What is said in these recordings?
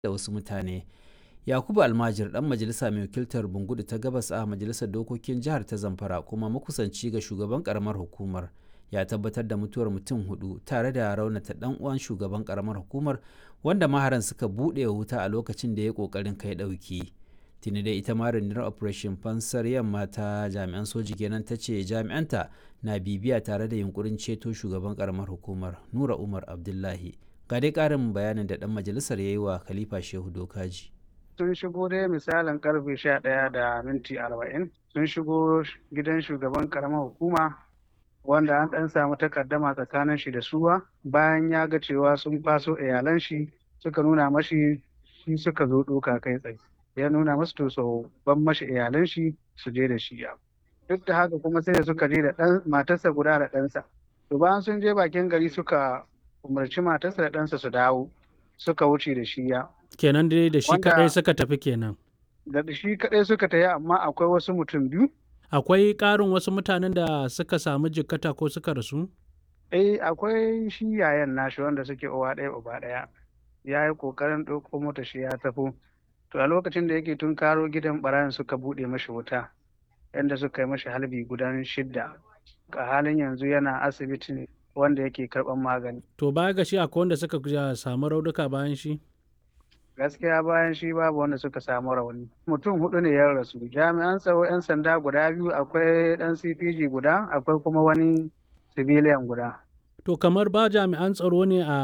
da wasu mutane. Yakubu Almajir ɗan majalisa mai wakiltar Bungudu ta Gabas a Majalisar Dokokin Jihar ta Zamfara kuma makusanci ga shugaban ƙaramar hukumar ya tabbatar da mutuwar mutum hudu tare da raunata ɗan uwan shugaban ƙaramar hukumar wanda maharan suka buɗe wuta a lokacin da ya ƙoƙarin kai ɗauki. Tuni dai ita ma rundunar Operation Fansar Yamma ta jami'an soji kenan ta ce jami'anta na bibiya tare da yunkurin ceto shugaban ƙaramar hukumar Nura Umar Abdullahi. Ga dai ƙarin bayanin da ɗan majalisar ya yi wa Khalifa Shehu Dokaji. sun shigo dai misalin karfe sha ɗaya da minti arba'in sun shigo gidan shugaban karamar hukuma wanda an ɗan samu takaddama tsakanin shi da suwa bayan ya ga cewa sun faso iyalan shi suka nuna mashi shi suka zo ɗoka kai tsaye ya nuna masu to so ban mashi iyalan shi su je da shi ya duk da haka kuma sai da suka je da ɗan matarsa guda da ɗansa to bayan sun je bakin gari suka umarci matarsa da ɗansa su dawo suka wuce da shi ya kenan dai da shi kadai suka tafi kenan da shi kadai suka tafi amma akwai wasu mutum biyu akwai ƙarin wasu mutanen da suka samu jikkata ko suka rasu eh akwai shi yayan nashi wanda suke uwa ɗaya uba ɗaya ya yi ƙoƙarin ɗauko mota shi ya tafi to a lokacin da yake tun karo gidan ɓarayin suka buɗe mashi wuta yadda suka yi mashi halbi gudan shidda a halin yanzu yana asibiti wanda yake karɓar magani to baya ga shi akwai wanda suka samu raunuka bayan shi gaskiya bayan shi babu wanda suka samu rauni mutum hudu ne ya rasu jami'an tsaro 'yan sanda guda biyu akwai dan cpg guda akwai kuma wani civilian guda to kamar ba jami'an tsaro ne a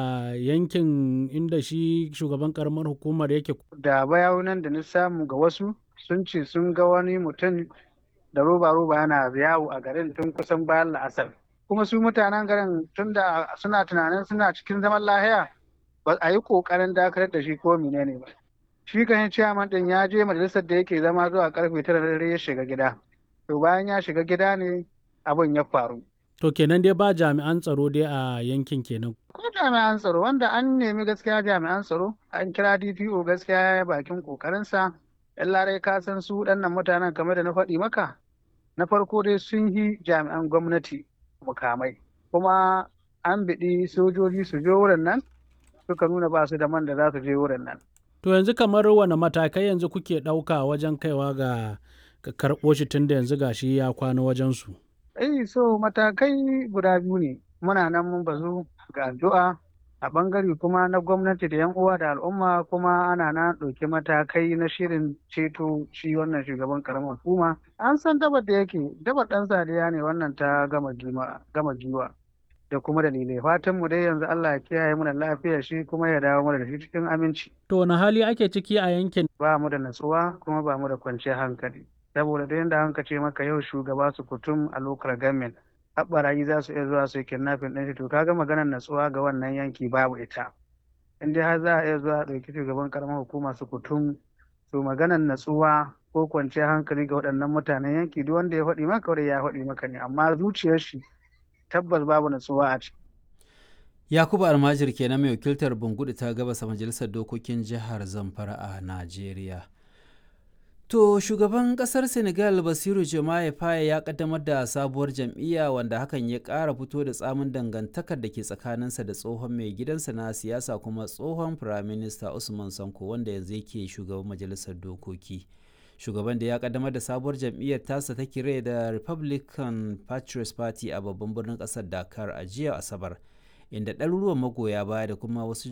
yankin inda shi shugaban karamar hukumar yake da bayanan da na samu ga wasu sun ce sun ga wani mutum da roba roba yana yawo a garin tun kusan bayan la'asar kuma su mutanen garin tun da suna tunanin suna cikin zaman lahiya ba a yi kokarin dakatar da shi ko menene ba shi kan ciyaman din ya je majalisar da yake zama zuwa karfe tara da dare ya shiga gida to bayan ya shiga gida ne abin ya faru to kenan dai ba jami'an tsaro dai a yankin kenan ko jami'an tsaro wanda an nemi gaskiya jami'an tsaro an kira DPO gaskiya ya bakin kokarinsa yan larai ka san su waɗannan mutanen kamar da na faɗi maka na farko dai sun yi jami'an gwamnati mukamai kuma an biɗi sojoji su je wurin nan suka nuna ba su da man da za su je wurin nan. To yanzu kamar wane matakai yanzu kuke ɗauka wajen kaiwa ga karɓo shi tun da yanzu gashi ya kwana wajen su? Eh so matakai guda biyu ne muna nan mun bazu ga addu'a a bangare kuma na gwamnati da yan uwa da al'umma kuma ana na ɗauki matakai na shirin ceto shi wannan shugaban karamar hukuma an san dabar da yake dabar ɗan sadiya ne wannan ta gama giwa da kuma dalilai fatan mu dai yanzu Allah ya kiyaye mana lafiyar shi kuma ya dawo mana da shi cikin aminci to wani hali ake ciki a yankin ba mu da natsuwa kuma ba mu da kwanciyar hankali saboda da yanda hanka ce maka yau shugaba su kutum a local government haɓarayi za su iya zuwa su yi kidnapping ɗin shi to kaga maganar natsuwa ga wannan yanki babu ita in dai har za a iya zuwa ɗauki shugaban karamar hukuma su kutum to maganar natsuwa ko kwanciyar hankali ga waɗannan mutanen yanki duk wanda ya faɗi maka ya faɗi maka ne amma zuciyar shi tabbas babu natsuwa a ciki. Yakubu Almajir kenan mai wakiltar Bungudu ta gabasa majalisar dokokin jihar Zamfara a Najeriya. To shugaban kasar Senegal Basiru Jomaye Faye ya kaddamar da sabuwar jam'iyya wanda hakan ya ƙara fito da tsamin dangantakar da ke tsakaninsa da tsohon mai gidansa na siyasa kuma tsohon firaminista Usman Sanko wanda yanzu yake shugaban majalisar dokoki. shugaban da ya kaddamar da sabuwar jam'iyyar tasa ta kire da republican patriots party a babban birnin kasar dakar a jiya asabar inda ɗaruruwan magoya baya da kuma wasu